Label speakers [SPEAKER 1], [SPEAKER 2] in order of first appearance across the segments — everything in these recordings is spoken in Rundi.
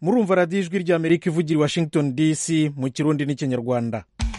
[SPEAKER 1] murumva radiyo ijwi ry'amerika ivugira i washington dc mu kirundi n'ikinyarwanda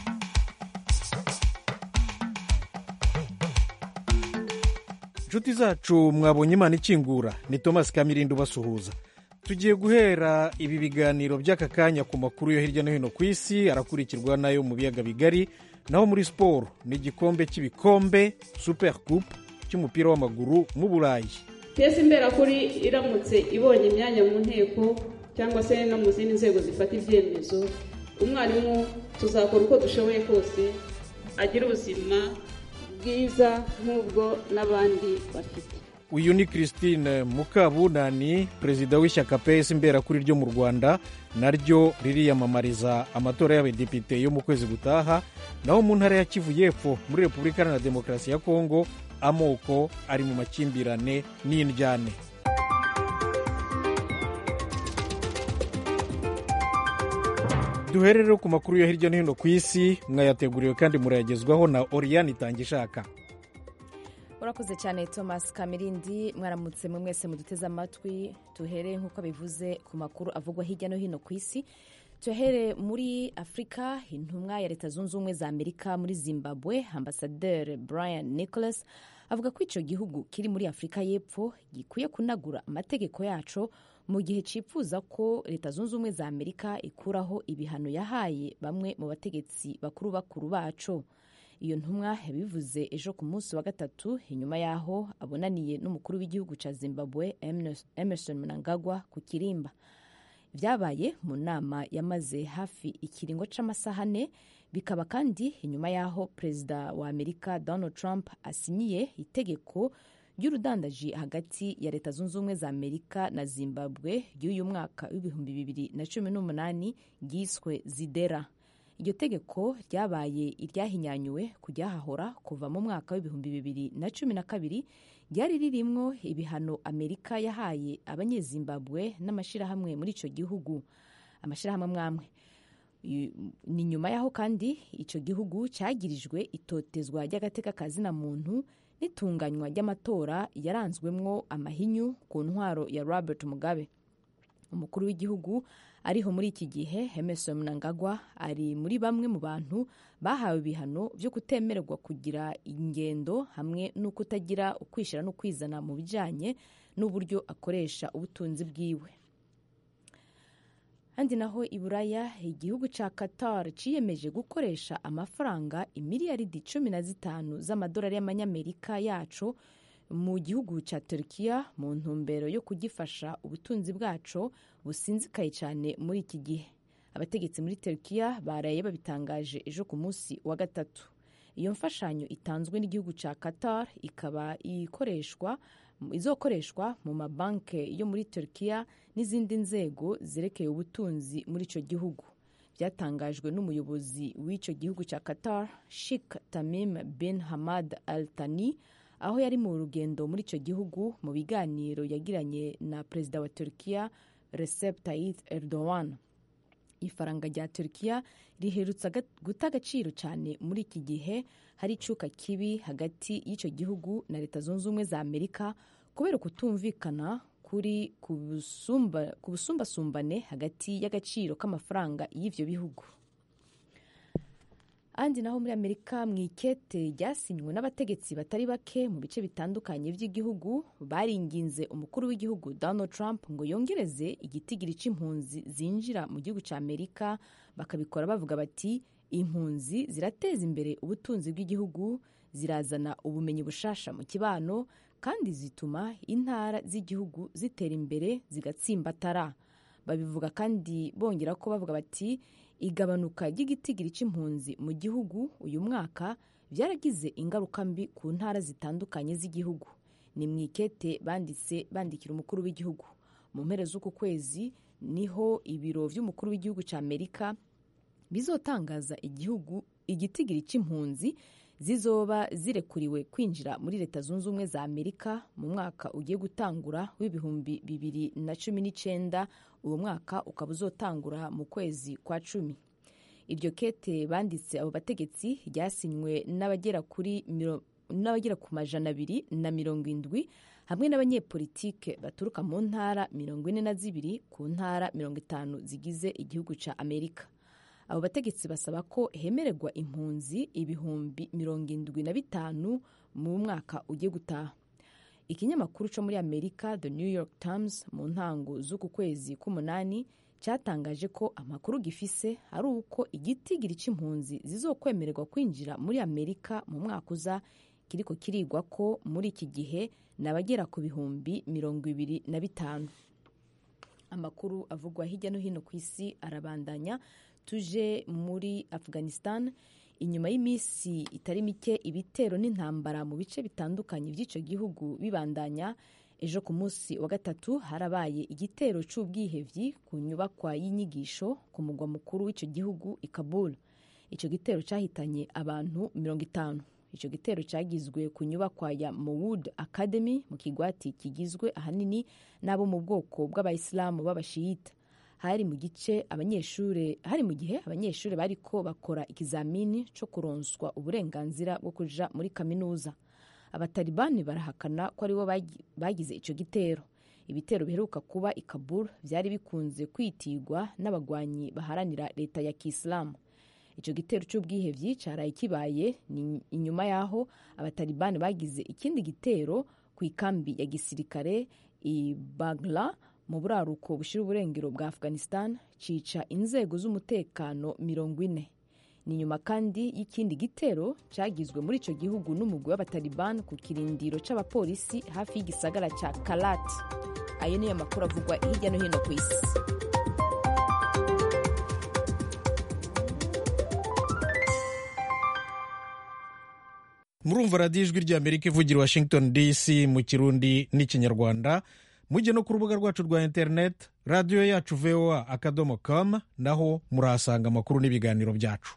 [SPEAKER 1] inshuti zacu mwabonye imana ikingura ni thomas kamirindi ubasuhuza tugiye guhera ibi biganiro by'aka kanya ku makuru yo hirya no hino ku isi arakurikirwa n'ayo mu biyaga bigari naho muri siporo ni igikombe cy'ibikombe super coupe cy'umupira w'amaguru mu burayi
[SPEAKER 2] piyesi imberakuri iramutse ibonye imyanya mu nteko cyangwa se no mu zindi nzego zifata ibyemezo umwarimu tuzakora uko dushoboye kose agira ubuzima bwiza nk'ubwo n'abandi bafite
[SPEAKER 1] uyu ni christine mukabunani perezida w'ishyaka ps imberakuri ryo mu rwanda naryo ririyamamariza amatora y'abadepite yo mu kwezi gutaha naho mu ntara ya kivu y'epfo muri repubulika iharanira demokarasi ya kongo amoko ari mu makimbirane n'indyane duhere rero ku makuru yo hirya no hino ku isi mwayateguriwe kandi murayagezwaho na oriyani itangishaka
[SPEAKER 3] urakoze cyane thomas kamirindi mwaramutse mwe mwese muduteze amatwi tuhere nk'uko bivuze ku makuru avugwa hirya no hino ku isi tuhere muri afurika intumwa ya leta zunze ubumwe za amerika muri zimbabwe ambasaderi brian nicholas avuga ko icyo gihugu kiri muri afurika y'epfo gikwiye kunagura amategeko yaco mu gihe cyifuza ko leta zunze ubumwe za amerika ikuraho ibihano yahaye bamwe mu bategetsi bakuru bakuru baco iyo ntumwa yabivuze ejo ku munsi wa gatatu inyuma y'aho abonaniye n'umukuru w'igihugu cya zimbabwe emerson mnangagwa ku kirimba byabaye mu nama yamaze hafi ikiringo c'amasaha ane bikaba kandi inyuma y'aho perezida wa amerika donald trump asinyiye itegeko ry'urudandaji hagati ya leta zunze ubumwe za amerika na zimbabwe ry'uyu mwaka w'ibihumbi bibiri na cumi n'umunani ryiswe zidera iryo tegeko ryabaye iryahinyanyuwe kuryahahora kuva mu mwaka w'ibihumbi bibiri na cumi na kabiri ryari ririmwo ibihano amerika yahaye abanyezimbabwe n'amashyirahamwe muri icyo gihugu amashyirahamwe amwamwe ni nyuma y'aho kandi icyo gihugu cyagirijwe itotezwa ry'agateka kazina muntu n'itunganywa ry'amatora yaranzwemwo amahinyu ku ntwaro ya robert mugabe umukuru w'igihugu ariho muri iki gihe emerson mnangagwa ari muri bamwe mu bantu bahawe ibihano byo kutemererwa kugira ingendo hamwe no kutagira ukwishyira no kwizana mu bijyanye n'uburyo akoresha ubutunzi bwiwe handi naho i buraya igihugu cya qatar ciyemeje gukoresha amafaranga imiliyaridi cumi na zitanu z'amadolari y'amanyamerika yaco mu gihugu cya Turkiya mu ntumbero yo kugifasha ubutunzi bwaco businzikaye cyane muri iki gihe abategetsi muri Turkiya baraye babitangaje ejo ku munsi wa gatatu iyo mfashanyo itanzwe n'igihugu cya Qatar ikaba ikoreshwa izokoreshwa mu mabanki yo muri Turkiya n'izindi nzego zerekeye ubutunzi muri icyo gihugu byatangajwe n'umuyobozi w'icyo gihugu cya Qatar Sheikh Tamim bin Hamad Al Thani aho yari mu rugendo muri icyo gihugu mu biganiro yagiranye na perezida wa Turkiya Recep Tayyip Erdogan ifaranga rya Turkiya riherutse guta agaciro cyane muri iki gihe hari icuka kibi hagati y'icyo gihugu na leta zunze ubumwe za Amerika kubera kutumvikana kuri ku busumbasumbane hagati y'agaciro k'amafaranga y'ivyo bihugu andi naho muri amerika mu ikete ryasinywe n'abategetsi batari bake mu bice bitandukanye by'igihugu baringinze umukuru w'igihugu donald trump ngo yongereze igitigiri c'impunzi zinjira mu gihugu cya amerika bakabikora bavuga bati impunzi zirateza imbere ubutunzi bw'igihugu zirazana ubumenyi bushasha mu kibano kandi zituma intara z'igihugu zitera imbere zigatsimbatara babivuga kandi bongera ko bavuga bati igabanuka ry'igitigiri c'impunzi mu gihugu uyu mwaka byaragize ingaruka mbi ku ntara zitandukanye z'igihugu ni mu ikete banditse bandikira umukuru w'igihugu mu mpera z'uku kwezi niho ibiro vy'umukuru w'igihugu cya amerika bizotangaza igihugu igitigiri c'impunzi zizoba zirekuriwe kwinjira muri leta zunze ubumwe za amerika mu mwaka ugiye gutangura w'ibihumbi bibiri na cumi n'icenda uwo mwaka ukaba uzotangura mu kwezi kwa cumi iryo kete banditse abo bategetsi ryasinywe n'abagera kuri n'abagera ku majana abiri na mirongo indwi hamwe n'abanyepolitike baturuka mu ntara mirongo ine na zibiri ku ntara mirongo itanu zigize igihugu ca amerika abo bategetsi basaba ko hemererwa impunzi ibihumbi mirongo indwi na bitanu mu mwaka ugiye gutaha ikinyamakuru cyo muri amerika the new york times mu ntango z'uku kwezi k'umunani cyatangaje ko amakuru gifise ari uko igitigiri c'impunzi zizokwemererwa kwinjira muri amerika mu mwaka uza kiriko kirigwa ko muri iki gihe nabagera ku bihumbi mirongo ibiri na bitanu amakuru avugwa hirya no hino ku isi arabandanya tuje muri afghanistan inyuma y'iminsi itari mike ibitero n'intambara mu bice bitandukanye by'icyo gihugu bibandanya ejo ku munsi wa gatatu harabaye igitero c'ubwihevyi ku nyubakwa y'inyigisho ku mugwa mukuru w'icyo gihugu i kabul icyo gitero cyahitanye abantu mirongo itanu icyo gitero cyagizwe ku nyubakwa ya Mowood Academy mu kigwati kigizwe ahanini n'abo mu bwoko bw'abayisilamu b'abashiyita hari mu gice abanyeshuri hari mu gihe abanyeshuri bariko bakora ikizamini cyo kuronswa uburenganzira bwo kuja muri kaminuza abatalibani barahakana ko aribo bagize icyo gitero ibitero biheruka kuba i Kabul byari bikunze kwitigwa n'abagwanyi baharanira leta ya kisilamu icyo gitero cy'ubwihevyi cyaraye kibaye ni inyuma y'aho abatalibani bagize ikindi gitero ku ikambi ya gisirikare i bagla mu buraruko bushira uburengero bwa afghanistan cica inzego z'umutekano mirongo ine ni nyuma kandi y'ikindi gitero cyagizwe muri icyo gihugu n'umugwi w'abataliban ku kirindiro c'abapolisi hafi y'igisagara ca kalat ayo niyo makuru avugwa hirya no hino ku isi
[SPEAKER 1] murumva radiyo ijwi ry'amerika ivugira washington dc mu kirundi n'ikinyarwanda mujye no ku rubuga rwacu rwa interineti radiyo yacu voa akadomo com naho murahasanga amakuru n'ibiganiro byacu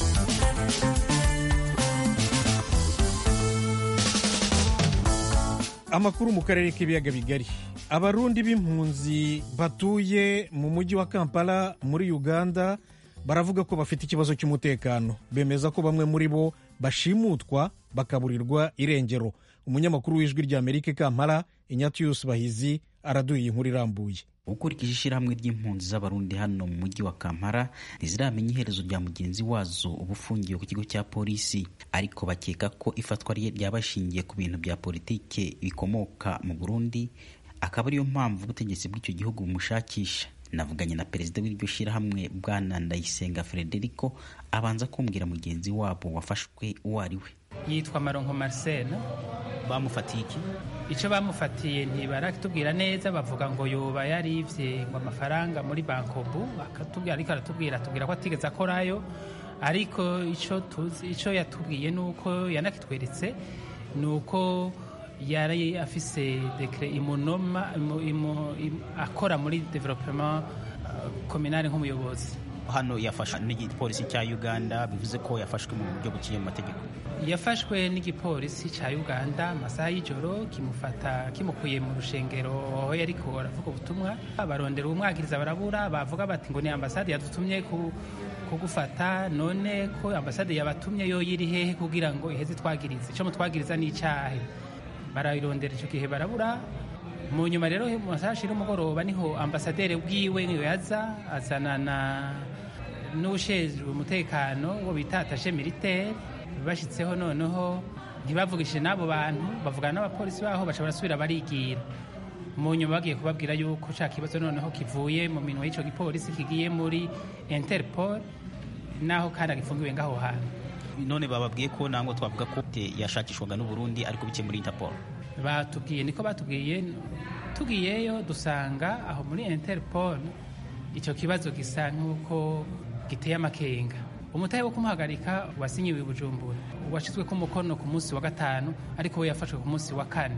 [SPEAKER 1] amakuru mu karere k'ibiyaga bigari abarundi b'impunzi batuye mu mujyi wa kampala muri uganda baravuga ko bafite ikibazo cy'umutekano bemeza ko bamwe muri bo bashimutwa bakaburirwa irengero umunyamakuru w'ijwi ry'amerika kampala inyatiyusi bahizi araduye inkuru irambuye
[SPEAKER 4] ukurikije ishyirahamwe ry'impunzi z'abarundi hano mu mujyi wa kampala ntiziramenya iherezo rya mugenzi wazo uba ufungiwe ku kigo cya polisi ariko bakeka ko ifatwa rye ryaba rishingiye ku bintu bya politike bikomoka mu burundi akaba ariyo mpamvu ubutegetsi bw'icyo gihugu bumushakisha navuganye na perezida w'iryo shyirahamwe bwana ndayisenga frederico abanza kumbwira mugenzi wabo wafashwe uwo ari we
[SPEAKER 5] yitwa maronko marcel
[SPEAKER 4] bamufatiye iki
[SPEAKER 5] icyo bamufatiye ntibaratubwira neza bavuga ngo yoba yarivye ngo amafaranga muri bankobu akatubwira ariko aratubwira atubwira ko atigeze akorayo ariko icyo tuzi icyo yatubwiye ni uko yanakitweretse ni uko yari afise dekre imunoma imu, imu, imu, akora muri development uh, kominari nk'umuyobozi
[SPEAKER 4] hano yafashwe n'igipolisi cya uganda bivuze ko yafashwe mu buryo buciye mu mategeko
[SPEAKER 5] yafashwe n'igipolisi cya uganda amasaha y'ijoro kimufata kimukuye mu rushengero aho yariko aravuga ubutumwa barondera umwagiriza barabura bavuga bati ngo ni ambasade yadutumye ku kugufata none ko ambasade yabatumye yo yiri hehe kugira ngo iheze twagiriza icyo mutwagiriza ni icyahe barayirondera icyo gihe barabura mu nyuma rero mu masaha ashira umugoroba niho ambasaderi bwiwe niyo yaza azanana n'ushinzwe umutekano wo bita atashe militaire bashyitseho noneho ntibavugishije n'abo bantu bavugana n'abapolisi baho baca barasubira barigira mu nyuma bagiye kubabwira yuko cya kibazo noneho kivuye mu minwa y'icyo gipolisi kigiye muri interpol naho kandi agifungiwe ngaho hantu
[SPEAKER 4] none bababwiye ko ntabwo twavuga ko yashakishwaga n'uburundi ariko bike muri interpol
[SPEAKER 5] batubwiye niko batubwiye tugiyeyo dusanga aho muri interpol icyo kibazo gisa nk'uko giteye amakenga umutahe wo kumuhagarika wasinyiwe i bujumbura washyizwe ku mukono ku munsi wa gatanu ariko we yafashwe ku munsi wa kane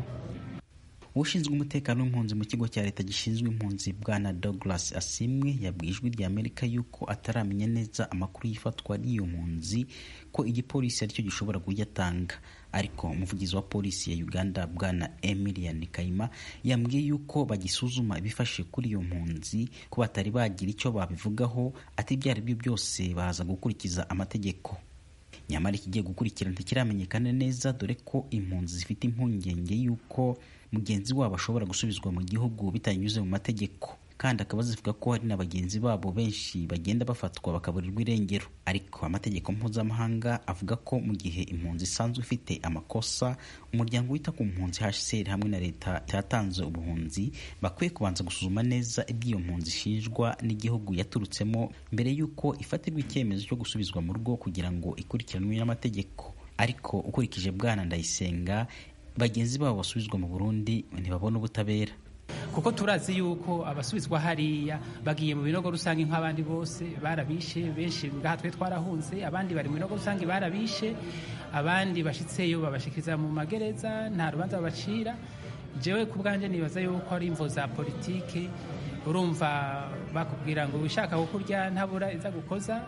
[SPEAKER 4] ushinzwe umutekano w'impunzi mu kigo cya leta gishinzwe impunzi bwana douglas asimwe yabwiye ijwi rya amerika yuko ataramenya neza amakuru y'ifatwa ry'iyo mpunzi ko igipolisi aricyo gishobora kuyatanga ariko umuvugizi wa polisi ya uganda bwana emilian kayima yambwiye yuko bagisuzuma ibifashe kuri iyo mpunzi ko batari bagira icyo babivugaho ati ibyo ari byo byose baza gukurikiza amategeko nyamara ikigiye gukurikira ntikiramenyekana neza dore ko impunzi zifite impungenge y'uko mugenzi wabo ashobora gusubizwa mu gihugu bitanyuze mu mategeko kandi akaba zivuga ko hari na bagenzi babo benshi bagenda bafatwa bakaburirwa irengero ariko amategeko mpuzamahanga avuga ko mu gihe impunzi isanzwe ifite amakosa umuryango wita ku mpunzi HCR hamwe na leta cyatanze ubuhunzi bakwiye kubanza gusuzuma neza iby'iyo mpunzi ishinjwa n'igihugu yaturutsemo mbere y'uko ifatirwa icyemezo cyo gusubizwa mu rugo kugira ngo ikurikiranwe n'amategeko ariko ukurikije bwana ndayisenga bagenzi babo basubizwa mu Burundi ntibabona ubutabera
[SPEAKER 5] kuko turazi yuko abasubizwa hariya bagiye mu binogo rusange nk'abandi bose barabishe benshi ngaha twe twarahunze abandi bari mu binogo rusange barabishe abandi bashitseyo babashikiriza mu magereza nta rubanza babacira jewe ku bwanjye nibaza yuko ari imvo za politike urumva bakubwira ngo wishaka kukurya ntabura iza gukoza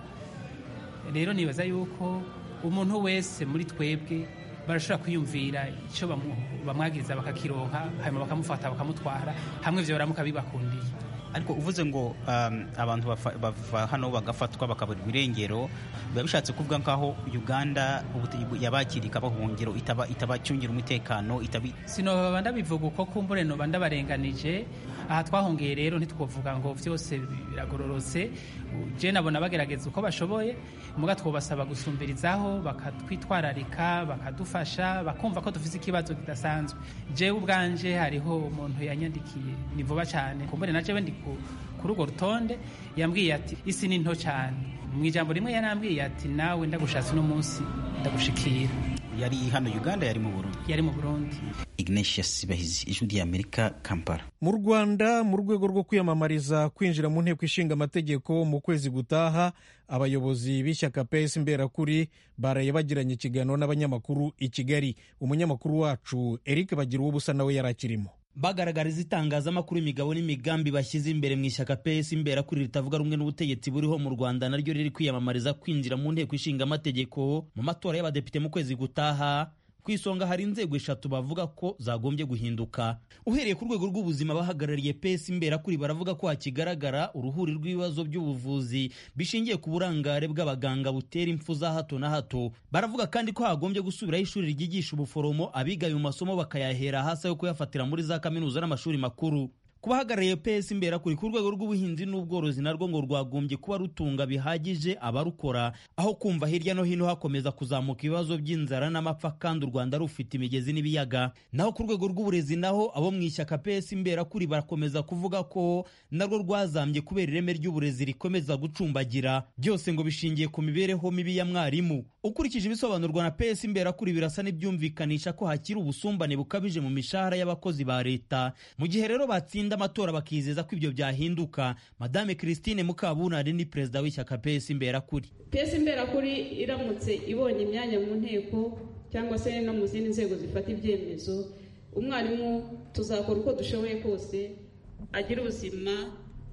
[SPEAKER 5] rero nibaza yuko umuntu wese muri twebwe barashobora kwiyumvira icyo bamwagiriza bakakironka hanyuma bakamufata bakamutwara hamwe ibyo baramuka bibakundiye
[SPEAKER 4] ariko uvuze ngo um, abantu bava hano bagafatwa bakaburirwa irengero biba bishatse kuvuga nk'aho uganda yabakiriye ikabahungiro itabacungira umutekano
[SPEAKER 5] sinoba ndabivuga uko kumbure noba ndabarenganije aha twahongeye rero ntitwovuga ngo byose biragororotse je nabona bagerageza uko bashoboye muga twobasaba gusumbirizaho bakatwitwararika bakadufasha bakumva ko dufite ikibazo kidasanzwe jewe ubwanje hariho umuntu yanyandikiye ni vuba cyane kumbure na jewe ndi kuri urwo rutonde yambwiye ati isi ni nto cyane mu ijambo rimwe yanambwiye ati nawe ndagushatse uno munsi ndagushikira
[SPEAKER 4] yari hano uganda yari mu burundi
[SPEAKER 5] yari mu burundi
[SPEAKER 4] ignatius bahizi ijwi ry'amerika kampala
[SPEAKER 1] mu rwanda mu rwego rwo kwiyamamariza kwinjira mu nteko ishinga amategeko mu kwezi gutaha abayobozi b'ishyaka ps imberakuri baraye bagiranye ikiganiro n'abanyamakuru i kigali umunyamakuru wacu eric bagira ubusa nawe yari akirimo
[SPEAKER 6] bagaragariza itangazamakuru imigabo n'imigambi bashyize imbere mu ishyaka PS imberakuri ritavuga rumwe n'ubutegetsi buriho mu Rwanda naryo riri kwiyamamariza kwinjira mu nteko ishinga amategeko mu matora y'abadepite mu kwezi gutaha ku isonga hari inzego eshatu bavuga ko zagombye guhinduka uhereye ku rwego rw'ubuzima bahagarariye pesi imberakuri baravuga ko hakigaragara uruhuri rw'ibibazo by'ubuvuzi bishingiye ku burangare bw'abaganga butera impfu za hato na hato baravuga kandi ko hagombye gusubiraho ishuri ryigisha ubuforomo abiga ayo masomo bakayahera hasi yo kuyafatira muri za kaminuza n'amashuri makuru ku bahagarariye PS imberakuri ku rwego rw'ubuhinzi n'ubworozi narwo ngo rwagombye kuba rutunga bihagije abarukora aho kumva hirya no hino hakomeza kuzamuka ibibazo by'inzara n'amapfa kandi u Rwanda rufite imigezi n'ibiyaga naho ku rwego rw'uburezi naho abo mu ishyaka PS imberakuri barakomeza kuvuga ko narwo rwazambye kubera ireme ry'uburezi rikomeza gucumbagira byose ngo bishingiye ku mibereho mibi ya mwarimu ukurikije ibisobanurwa na PS imberakuri birasa n'ibyumvikanisha ko hakiri ubusumbane bukabije mu mishahara y'abakozi ba leta mu gihe rero batsinda amatora bakizeza ko ibyo byahinduka madame christine mukabunari ni perezida w'ishyaka PS imberakuri
[SPEAKER 2] PS imberakuri iramutse ibonye imyanya mu nteko cyangwa se no mu zindi nzego zifata ibyemezo umwarimu tuzakora uko dushoboye kose agira ubuzima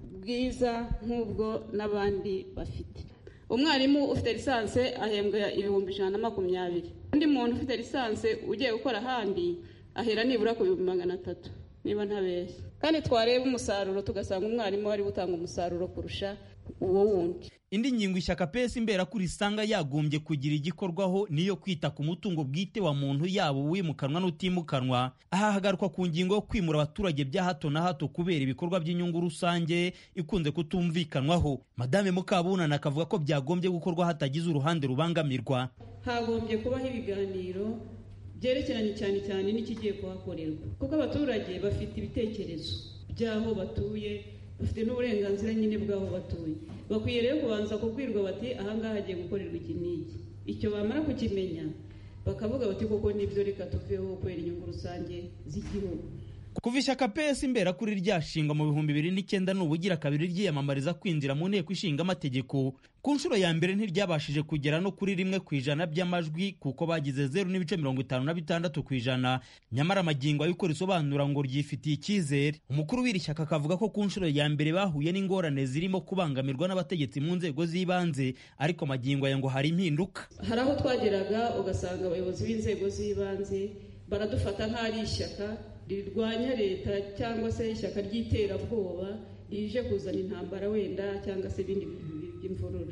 [SPEAKER 2] bwiza nk'ubwo n'abandi bafite umwarimu ufite lisansi ahembwa ibihumbi ijana na makumyabiri undi muntu ufite lisansi ugiye gukora ahandi ahera nibura ku bihumbi magana atatu niba ntabeshya kandi twareba umusaruro tugasanga umwarimu wari gutanga umusaruro kurusha uwo wundi
[SPEAKER 6] indi ngingo ishyaka PS imberakuri isanga yagombye kugira igikorwaho niyo kwita ku mutungo bwite wa muntu yaba uwimukanwa n'utimukanwa aha hagarukwa ku ngingo yo kwimura abaturage bya hato na hato kubera ibikorwa by'inyungu rusange ikunze kutumvikanwaho madame mukabunana akavuga ko byagombye gukorwa hatagize uruhande rubangamirwa
[SPEAKER 2] hagombye kubaho ibiganiro byerekeranye cyane cyane n'ikigiye kuhakorerwa kuko abaturage bafite ibitekerezo by'aho batuye bafite n'uburenganzira nyine bw'aho batuye bakwiye rero kubanza kubwirwa bati ahangaha hagiye gukorerwa iki n'iki icyo bamara kukimenya bakavuga bati koko nibyo reka tuveho kubera inyungu rusange z'igihugu
[SPEAKER 6] kuva ishyaka PS imberakuri ryashingwa mu bihumbi bibiri n'icyenda ni ubugira kabiri ryiyamamariza kwinjira mu nteko ishinga amategeko ku nshuro ya mbere ntiryabashije kugera no kuri rimwe ku ijana by'amajwi kuko bagize zeru n'ibice mirongo itanu na bitandatu ku ijana nyamara amagingo ayo uko risobanura ngo ryifitiye icyizere umukuru w'iri shyaka akavuga ko ku nshuro ya mbere bahuye n'ingorane zirimo kubangamirwa n'abategetsi mu nzego z'ibanze ariko amagingo aya ngo hari impinduka
[SPEAKER 2] hari aho twageraga ugasanga abayobozi b'inzego z'ibanze baradufata nk'aho ari ishyaka rirwanya leta cyangwa se ishyaka ry'iterabwoba rije kuzana intambara wenda cyangwa se ibindi bintu by'imvururu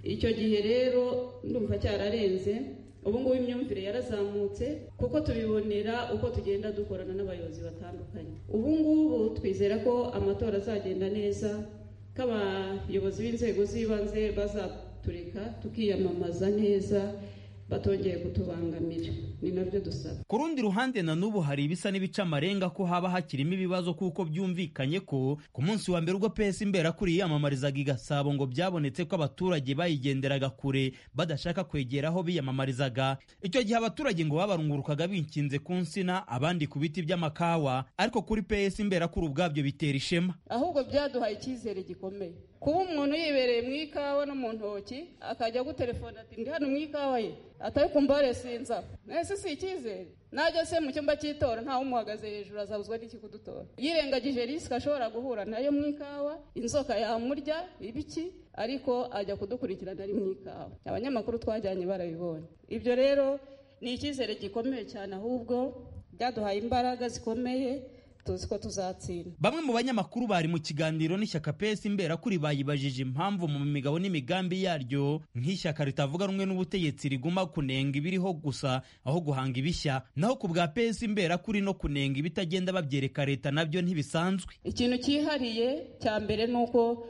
[SPEAKER 2] icyo gihe rero ndumva cyararenze ubu ngubu imyumvire yarazamutse kuko tubibonera uko tugenda dukorana n'abayobozi batandukanye ubu ngubu twizera ko amatora azagenda neza ko abayobozi b'inzego z'ibanze bazatureka tukiyamamaza neza batongeye kutubangamira ni nabyo dusaba
[SPEAKER 6] ku rundi ruhande na n'ubu hari ibisa n'ibica amarenga ko haba hakirimo ibibazo kuko byumvikanye ko ku munsi wa mbere ubwo pesi imberakuri yiyamamarizaga i gasabo ngo byabonetse ko abaturage bayigenderaga kure badashaka kwegera aho biyamamarizaga icyo gihe abaturage ngo babarungurukaga binkinze ku nsina abandi ku biti by'amakawa ariko kuri pesi imberakuri ubwabyo bitera ishema
[SPEAKER 2] ahubwo byaduhaye icyizere gikomeye kuba umuntu yibereye mu ikawa no mu ntoki akajya gutelefona ati ndi hano mu ikawa ye atari kumva resinza nese si icyizere najya se mu cyumba cy'itora ntawe umuhagaze hejuru azabuzwa n'iki kudutora yirengagije risike ashobora guhura nayo mu ikawa inzoka yamurya ibiki ariko ajya kudukurikirana ari mu ikawa abanyamakuru twajyanye barabibonye ibyo rero ni icyizere gikomeye cyane ahubwo byaduhaye imbaraga zikomeye tuzi ko tuzatsinda
[SPEAKER 6] bamwe mu banyamakuru bari mu kiganiro n'ishyaka pesi imberakuri bayibajije impamvu mu migabo n'imigambi yaryo nk'ishyaka ritavuga rumwe n'ubutegetsi riguma kunenga ibiriho gusa aho guhanga ibishya naho ku bwa pesi imberakuri no kunenga ibitagenda babyereka leta nabyo ntibisanzwe
[SPEAKER 2] ikintu cyihariye cya mbere ni uko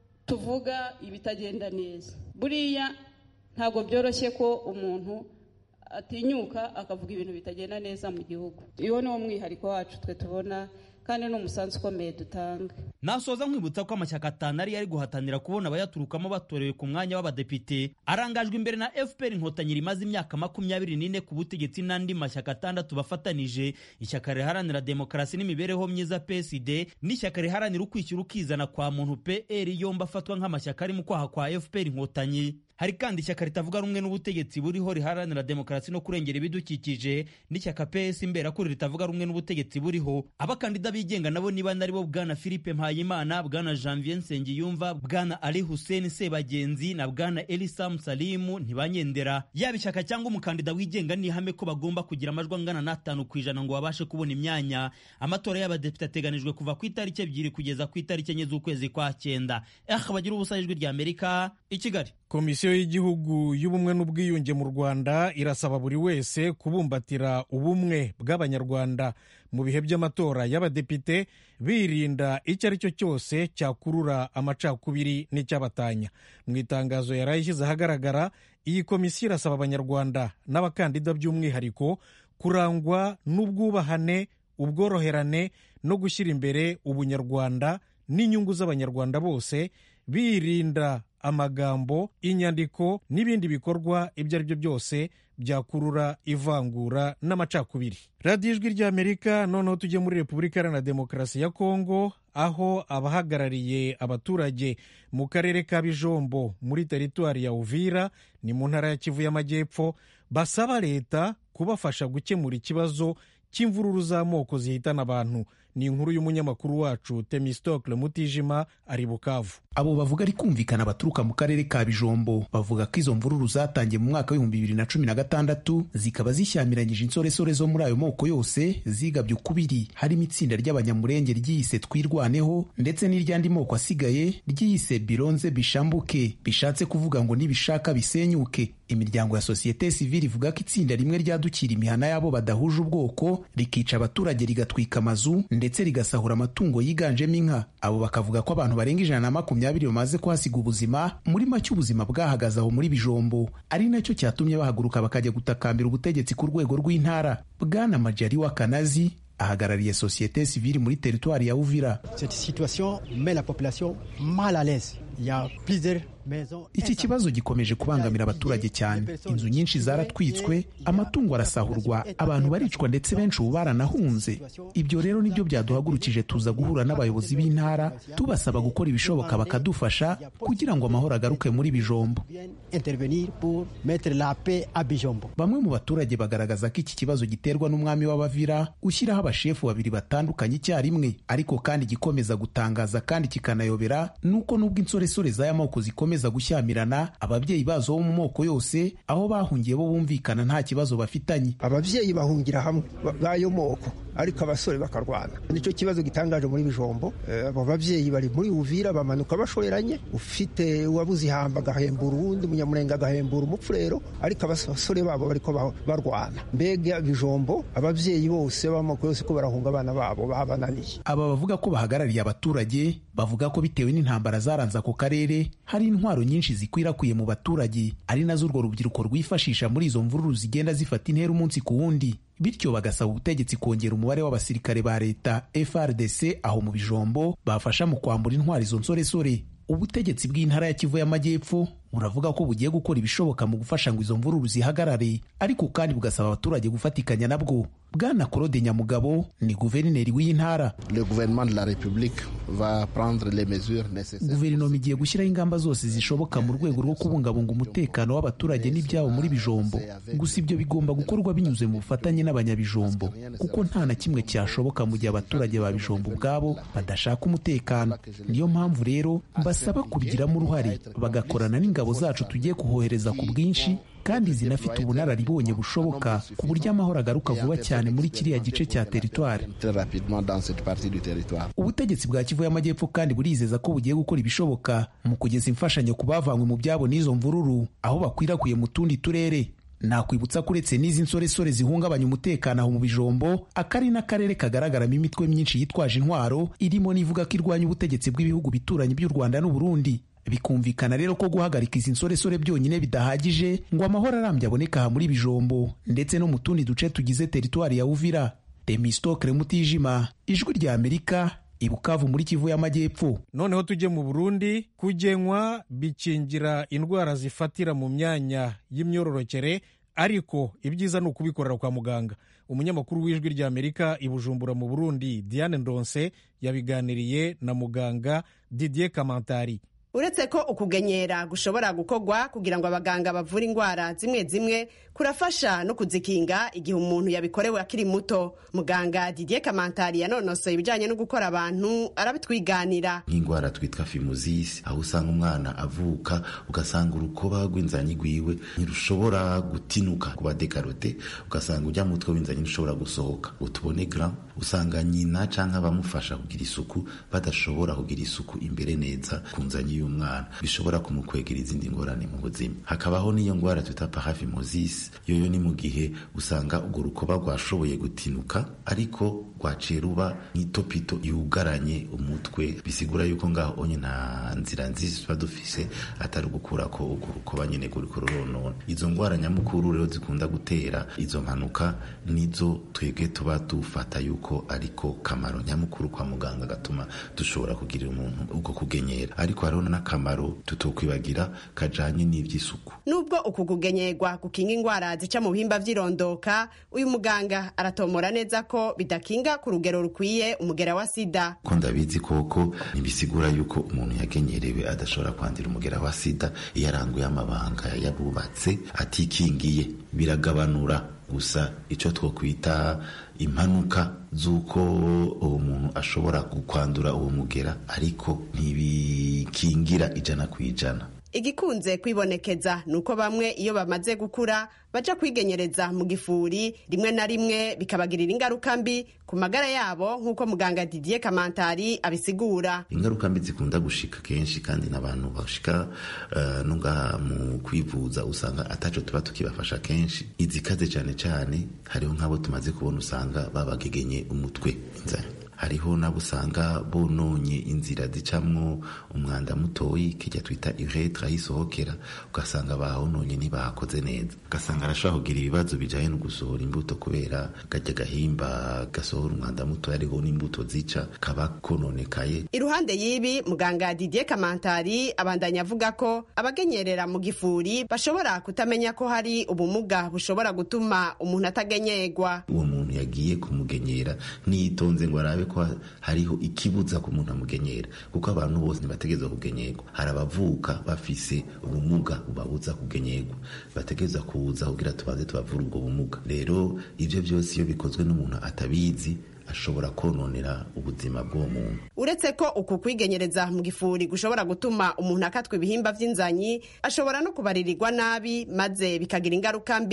[SPEAKER 2] tuvuga ibitagenda neza buriya ntabwo byoroshye ko umuntu atinyuka akavuga ibintu bitagenda neza mu gihugu uwo ni wo mwihariko wacu twe tubona kandi ni umusanzu ukomeye dutanga
[SPEAKER 6] nasoza nkwibutsa ko amashyaka atanu ari yari guhatanira kubona abayaturukamo batorewe ku mwanya w'abadepite arangajwe imbere na fpr inkotanyi rimaze imyaka makumyabiri n'ine ku butegetsi n'andi mashyaka atandatu bafatanije ishyaka riharanira demokarasi n'imibereho myiza psd n'ishyaka riharanira ukwishyura ukizana kwa muntu pr yombi afatwa nk'amashyaka ari mu kwaha kwa fpr inkotanyi hari kandi ishyaka ritavuga rumwe n'ubutegetsi buriho riharanira demokarasi no kurengera ibidukikije n'ishyaka ps imberakuri ritavuga rumwe n'ubutegetsi buriho abakandida bigenga nabo niba naribo bwana philippe mpayimana bwana janvier nsengiyumva bwana ali hussein sebagenzi na bwana elisam salimu ntibanyendera yaba ishyaka cyangwa umukandida wigenga ni ihame ko bagomba kugira amajwi angana n'atanu ku ijana ngo babashe kubona imyanya amatora y'abadepite ateganijwe kuva ku itariki ebyiri kugeza ku itariki enye z'ukwezi kwa cyenda eh bagira ubusa ijwi rya amerika i kigali
[SPEAKER 1] komisiyo y'igihugu y'ubumwe n'ubwiyunge mu rwanda irasaba buri wese kubumbatira ubumwe bw'abanyarwanda mu bihe by'amatora y'abadepite birinda icyo ari cyo cyose cyakurura amacakubiri n'icyabatanya mu itangazo yari ayishyize ahagaragara iyi komisiyo irasaba abanyarwanda n'abakandida by'umwihariko kurangwa n'ubwubahane ubworoherane no gushyira imbere ubunyarwanda n'inyungu z'abanyarwanda bose birinda amagambo inyandiko n'ibindi bikorwa ibyo ari byo byose byakurura ivangura n'amacakubiri radiyo ijwi ry'amerika noneho tujye muri repubulika iharanira demokarasi ya kongo aho abahagarariye abaturage mu karere ka bijombo muri teritwari ya uvira ni mu ntara ya kivu y'amajyepfo basaba leta kubafasha gukemura ikibazo cy'imvururu z'amoko zihitana abantu ni inkuru y'umunyamakuru wacu temistokle mutijima ari bukavu
[SPEAKER 7] abo bavuga ari kumvikana baturuka mu karere ka bijombo bavuga ko izo mvururu zatangiye mu mwaka w'ibihumbi bibiri na cumi na gatandatu zikaba zishyamiranyije insoresore zo muri ayo moko yose zigabye ukubiri harimo itsinda ry'abanyamurenge ryiyise twirwaneho ndetse n'iry'andi moko asigaye ryiyise bironze bishambuke bishatse kuvuga ngo nibishaka bisenyuke imiryango ya sosiyete sivile ivuga ko itsinda rimwe ryadukira imihana y'abo badahuje ubwoko rikica abaturage rigatwika amazu ndetse rigasahura amatungo yiganjemo inka abo bakavuga ko abantu barenga ijana na makumyabiri bamaze kuhasiga ubuzima muri make ubuzima bwahagaze aho muri bijombo ari nacyo cyatumye bahaguruka bakajya gutakambira ubutegetsi ku rwego rw'intara bwana majari wa kanazi ahagarariye sosiyete sivile muri teritwari ya uvira iki kibazo gikomeje kubangamira abaturage cyane inzu nyinshi zaratwitswe amatungo arasahurwa abantu baricwa ndetse benshi ubu baranahunze ibyo rero nibyo byaduhagurukije tuza guhura n'abayobozi b'intara tubasaba gukora ibishoboka bakadufasha kugira ngo amahoro agaruke muri bijombo bamwe mu baturage bagaragaza ko iki kibazo giterwa n'umwami w'abavira ushyiraho abashefu babiri batandukanye icyarimwe ariko kandi gikomeza gutangaza kandi kikanayobera nuko nubwo insoresore z'aya moko zikomeza gushyamirana ababyeyi bazo bo mu moko yose aho bahungiye bo bumvikana nta kibazo bafitanye
[SPEAKER 8] ababyeyi bahungira hamwe b'ayo moko ariko abasore bakarwana nicyo kibazo gitangaje muri bijombo abo babyeyi bari muri uvira bamanuka bashoreranye ufite uwabuze ihamba agahembura uwundi munyamurenge agahembura umupfurero ariko abasore babo bariko barwana mbega bijombo ababyeyi bose b'amoko yose ko barahunga abana babo babananiye
[SPEAKER 7] aba bavuga ko bahagarariye abaturage bavuga ko bitewe n'intambara zaranze ako karere hari intwaro nyinshi zikwirakwiye mu baturage ari nazo urwo rubyiruko rwifashisha muri izo mvururu zigenda zifata intera umunsi ku wundi bityo bagasaba ubutegetsi kongera umubare w'abasirikare ba leta FRDC aho mu bijombo bafasha mu kwambura intwari izo nsoresore ubutegetsi bw'intara ya Kivu y'Amajyepfo buravuga ko bugiye gukora ibishoboka mu gufasha ngo izo mvururu zihagarare ariko kandi bugasaba abaturage gufatikanya nabwo bwana Claude Nyamugabo ni guverineri w'iyi ntara guverinoma igiye gushyiraho ingamba zose zishoboka mu rwego rwo kubungabunga umutekano w'abaturage n'ibyabo muri bijombo gusa ibyo bigomba gukorwa binyuze mu bufatanye n'abanyabijombo kuko nta na kimwe cyashoboka mu gihe abaturage ba bijombo ubwabo badashaka umutekano niyo mpamvu rero mbasaba kubigiramo uruhare bagakorana n'ingabo zacu tugiye kuhohereza ku bwinshi kandi zinafite ubunararibonye bushoboka ku buryo amahoro agaruka vuba cyane muri kiriya gice cya teritwari ubutegetsi bwa kivu y'amajyepfo kandi burizeza ko bugiye gukora ibishoboka mu kugeza imfashanyo ku bavanywe mu byabo n'izo mvururu aho bakwirakwiye mu tundi turere nakwibutsa ko uretse n'izi nsoresore zihungabanya umutekano aho mu bijombo akari n'akarere kagaragaramo imitwe myinshi yitwaje intwaro irimo n'ivuga ko irwanya ubutegetsi bw'ibihugu bituranye by'u rwanda n'uburundi bikumvikana rero ko guhagarika izi nsoresore byonyine bidahagije ngo amahoro arambye aboneka aha muri bijombo ndetse no mu tundi duce tugize teritwari ya uvira demistokre mutijima ijwi rya amerika ibukavu muri kivu y'amajyepfo
[SPEAKER 1] noneho tujye mu burundi kugenywa bikingira indwara zifatira mu myanya y'imyororokere ariko ibyiza ni ukubikorera kwa muganga umunyamakuru w'ijwi rya amerika i bujumbura mu burundi diane ndonse yabiganiriye na muganga didier kamantari
[SPEAKER 9] uretse ko ukugenyera gushobora gukorwa kugira ngo abaganga bavure indwara zimwe zimwe kurafasha no kuzikinga igihe umuntu yabikorewe akiri muto muganga didier kamantari yanonosoye ibijyanye no gukora abantu arabitwiganira
[SPEAKER 10] nk'indwara twitwa fimuzisi aho usanga umwana avuka ugasanga urukoba rw'inzanyi rwiwe ntirushobora gutinuka kuba dekarote ugasanga ujya mutwe w'inzanyi ntushobora gusohoka utubone gra usanga nyina cyangwa abamufasha kugira isuku badashobora kugira isuku imbere neza ku nzanyi y'umwana bishobora kumukwegera izindi ngorane mu buzima hakabaho n'iyo ndwara twita parafimozisi yoyo ni mu gihe usanga urwo rukoba rwashoboye gutinuka ariko rwaciye ruba nk'itopito yugaranye umutwe bisigura yuko ngaho onye nta nzira nziza tuba dufise atari ugukura ko urwo rukoba nyine ruriko ruronona izo ndwara nyamukuru rero zikunda gutera izo mpanuka nizo twebwe tuba dufata yuko ariko kamaro nyamukuru kwa muganga gatuma dushobora kugirira umuntu ubwo kugenyera ariko hariho n'akamaro tutokwibagira kajanye n'ivy'isuku
[SPEAKER 9] nubwo uku kugenyerwa gukinga indwara zica mu bihimba vy'irondoka uyu muganga aratomora neza ko bidakinga ku rugero rukwiye umugera wa sida
[SPEAKER 10] ko ndabizi koko ntibisigura yuko umuntu yagenyerewe adashobora kwandira umugera wa sida iyo aranguye amabanga yabubatse atikingiye biragabanura gusa icyo twokwita impanuka z'uko uwo muntu ashobora kwandura uwo mugera ariko ntibikingira ijana ku ijana
[SPEAKER 9] igikunze kwibonekeza ni uko bamwe iyo bamaze gukura baja kwigenyereza mu gifuri rimwe na rimwe bikabagirira ingaruka mbi ku magara yabo nk'uko muganga didier kamantari abisigura
[SPEAKER 10] ingaruka mbi zikunda gushika kenshi kandi n'abantu bashika uh, no ngaha mu kwivuza usanga ataco tuba tukibafasha kenshi izikaze cyane cyane hariho nk'abo tumaze kubona usanga babagegenye umutwe inzara hariho nabo usanga bononye inzira zicamwo umwanda mutoyi kijya twita uretre aho isohokera ugasanga bahononye ntibahakoze neza ugasanga arashobora kugira ibibazo bijanye no gusohora imbuto kubera gajya gahimba gasohora umwanda mutoya ariho n'imbuto zica kaba kononekaye
[SPEAKER 9] iruhande y'ibi muganga didier kamantari abandanya avuga ko abagenyerera mu gifuri bashobora kutamenya ko hari ubumuga bushobora gutuma umuntu atagenyerwa
[SPEAKER 10] uwo muntu yagiye kumugenyera niyitonze ngo arabe ko hariho ikibuza ku muntu amugenyera kuko abantu bose ntibategereza kugenyerwa hari abavuka bafise ubumuga bubabuza kugenyerwa bategereza kuza kugira tubanze tubavura ubwo bumuga rero ibyo byose iyo bikozwe n'umuntu atabizi ashobora kononera ubuzima bw'uwo muntu
[SPEAKER 9] uretse ko uku kwigenyereza mu gifuri gushobora gutuma umuntu akatwa ibihimba vy'inzanyi ashobora no kubaririrwa nabi maze bikagira ingaruka mbi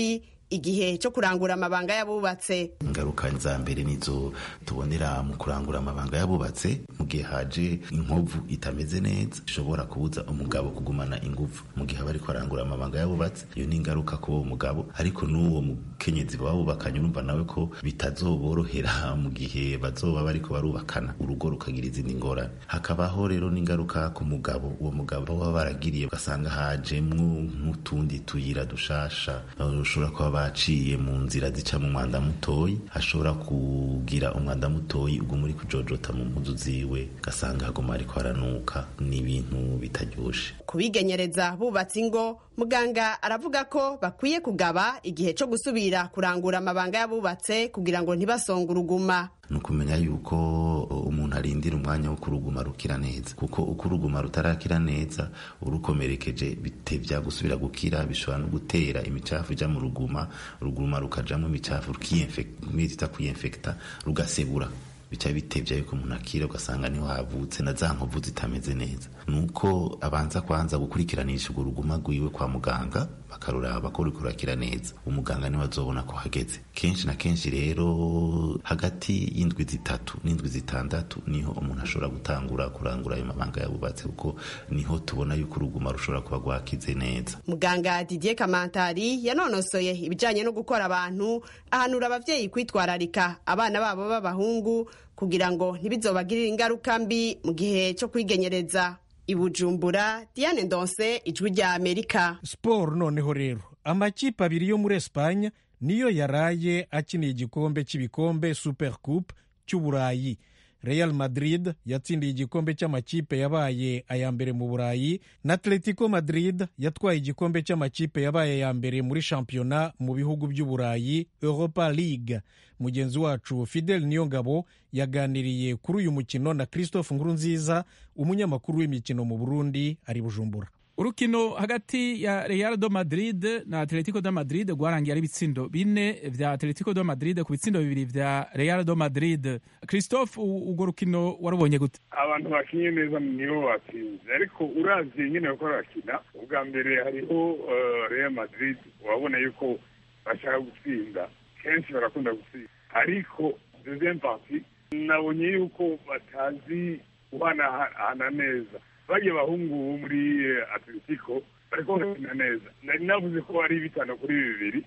[SPEAKER 9] igihe cyo kurangura amabanga y'abubatse
[SPEAKER 10] ingaruka za mbere nizo tubonera mu kurangura amabanga y'abubatse mu gihe haje inkovu itameze neza ishobora kubuza umugabo kugumana ingufu mu gihe aba ariko arangura amabanga y'abubatse iyo ni ingaruka kuri uwo mugabo ariko n'uwo mukenyezi baba bubakanye urumva nawe ko bitazoborohera mu gihe bazoba bariko barubakana urugo rukagira izindi ngorane hakabaho rero n'ingaruka ku mugabo uwo mugabo baba baragiriye ugasanga hajemwo nk'utundi tuyira dushasha ushobora kuba baciye mu nzira zica mu mwanda mutoyi hashobora kugira umwanda mutoyi uguma uri kujojota mu mpuzu ziwe ugasanga haguma ariko haranuka n'ibintu bitaryoshe
[SPEAKER 9] kubigenyereza bubatse ingo muganga aravuga ko bakwiye kugaba igihe cyo gusubira kurangura amabanga y'abubatse kugira ngo ntibasonge uruguma
[SPEAKER 10] ni ukumenya yuko umuntu arindira umwanya wo kuruguma rukira neza kuko uko uruguma rutarakira neza urukomerekeje bitebya gusubira gukira bishobora no gutera imicafu ijya mu ruguma uruguma rukajamo imicafu rukiyita kuyinfekita rugasebura bica bitebya yuko umuntu akira ugasanga niho havutse na za nkovu zitameze neza nuko abanza kwanza gukurikiranisha urwo ruguma rwiwe kwa muganga bakaruraba ko ruri kurakira neza umuganga niwe azobona ko hageze kenshi na kenshi rero hagati y'indwi zitatu n'indwi zitandatu niho umuntu ashobora gutangura kurangura ayo mabanga yabubatse kuko niho tubona yuko uruguma rushobora kuba rwakize neza
[SPEAKER 9] muganga didier kamantari yanonosoye ibijyanye no gukora abantu ahanura ababyeyi kwitwararika abana babo b'abahungu kugira ngo ntibizobagirire ingaruka mbi mu gihe cyo kwigenyereza ibujumbura diane ndonse ijwi rya amerika
[SPEAKER 1] siporo noneho rero amakipe abiri yo muri esipanye niyo yaraye akiniye igikombe cy'ibikombe super coupe cy'uburayi real madrid yatsindiye igikombe cy'amakipe yabaye aya mbere mu burayi na atletico madrid yatwaye igikombe cy'amakipe yabaye aya mbere muri shampiyona mu bihugu by'uburayi europa league mugenzi wacu fidel niyongabo yaganiriye kuri uyu mukino na christophe nkurunziza umunyamakuru w'imikino mu burundi ari bujumbura
[SPEAKER 11] urukino hagati ya real do madrid na atletico do madrid rwarangiye ari ibitsindo bine vya atletico do madrid ku bitsindo bibiri vya real do madrid christophe urwo rukino warubonye gute
[SPEAKER 12] abantu bakinye neza nibo batsinze ariko uravye nyene bako barakina ubwa mbere hariho real madrid wabona yuko bashaka gutsinda kenshi barakunda gutsinda ariko deuxième partie nabonye yuko batazi guhanahana neza bagiye bahungu bo muri atletico bariko bakina neza nari navuze ko ari bitanu kuri bibiri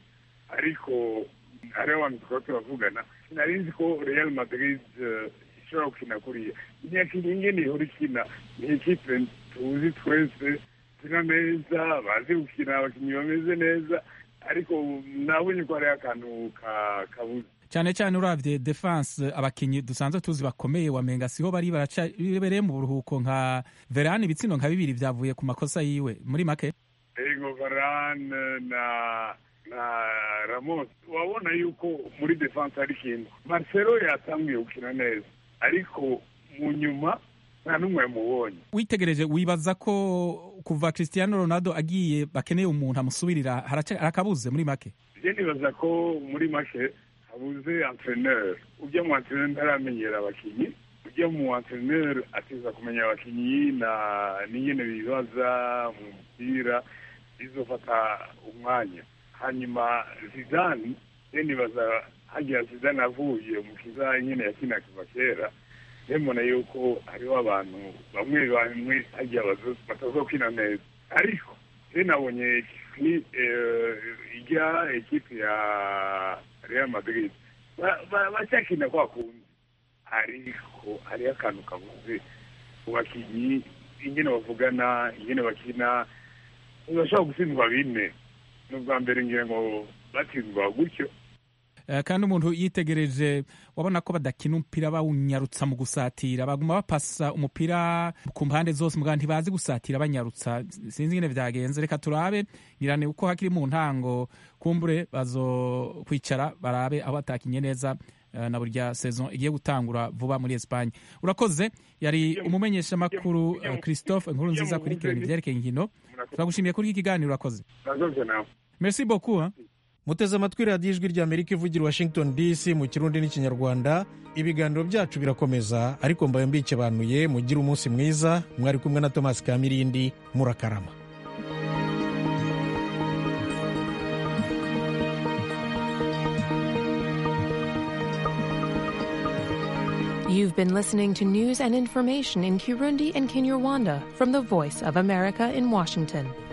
[SPEAKER 12] ariko hariho abantu tukaba turavugana nari nzi ko real madrid ishobora gukina kuriya imyaka ingene ihora ikina ni ikipe tuzi twese zina neza bazi gukina abakinnyi bameze neza ariko nabonye ko hariho akantu kabuze
[SPEAKER 11] cyane cyane uravye defense abakinyi dusanzwe tuzi bakomeye wamenga siho bari barabereye mu buruhuko nka Verane ibitsindo nka bibiri vyavuye ku makosa yiwe muri make
[SPEAKER 12] ego Varane na na Ramos wabona yuko muri defense ari kintu Marcelo yatangiye gukina neza ariko mu nyuma nta n'umwe yamubonye
[SPEAKER 11] witegereje wibaza ko kuva Cristiano Ronaldo agiye bakeneye umuntu amusubirira harakabuze muri make
[SPEAKER 12] je nibaza ko muri make habuze entreneur ujya mu entreneur ntaramenyera abakinyi ujya mu entreneur ateza kumenya abakinyi na n'ingene bibaza mu mupira bizofata umwanya hanyuma zidane je nibaza hagira zidane avuye umukiza nyene yakina kuva kera mbona yuko hariho abantu bamwe bamwe hagiye batazokina neza ariko je nabonye ijya ekipe ya real madrid bacyakina kwa kundi ariko hariho akantu kabuze ku bakinyi ingene bavugana ingene bakina ntibashobora gutsindwa bine ni ubwa mbere ngira ngo batsindwa gutyo
[SPEAKER 11] kandi umuntu yitegereje wabona ko badakina umupira bawunyarutsa mu gusatira baguma bapasa umupira ku mpande zose muganga ntibazi gusatira banyarutsa sinzi ingene vyagenze reka turabe ngirane uko hakiri mu ntango kumbure bazo kwicara barabe aho batakinye neza na burya saison igiye gutangura vuba muri Espagne urakoze yari umumenyesha makuru Christophe inkuru nziza kurikirana ivyerekeye inkino turagushimiye kuri iki kiganiro urakoze merci beaucoup hein?
[SPEAKER 1] muteze amatwi radiyo ijwi ry'amerika ivugira washington dc mu kirundi n'ikinyarwanda ibiganiro byacu birakomeza ariko mbaye mbikebanuye mugire umunsi mwiza mwari kumwe na thomas kamirindi murakarama
[SPEAKER 13] You've been listening to news and information in Kirundi and Kinyarwanda from the Voice of America in Washington.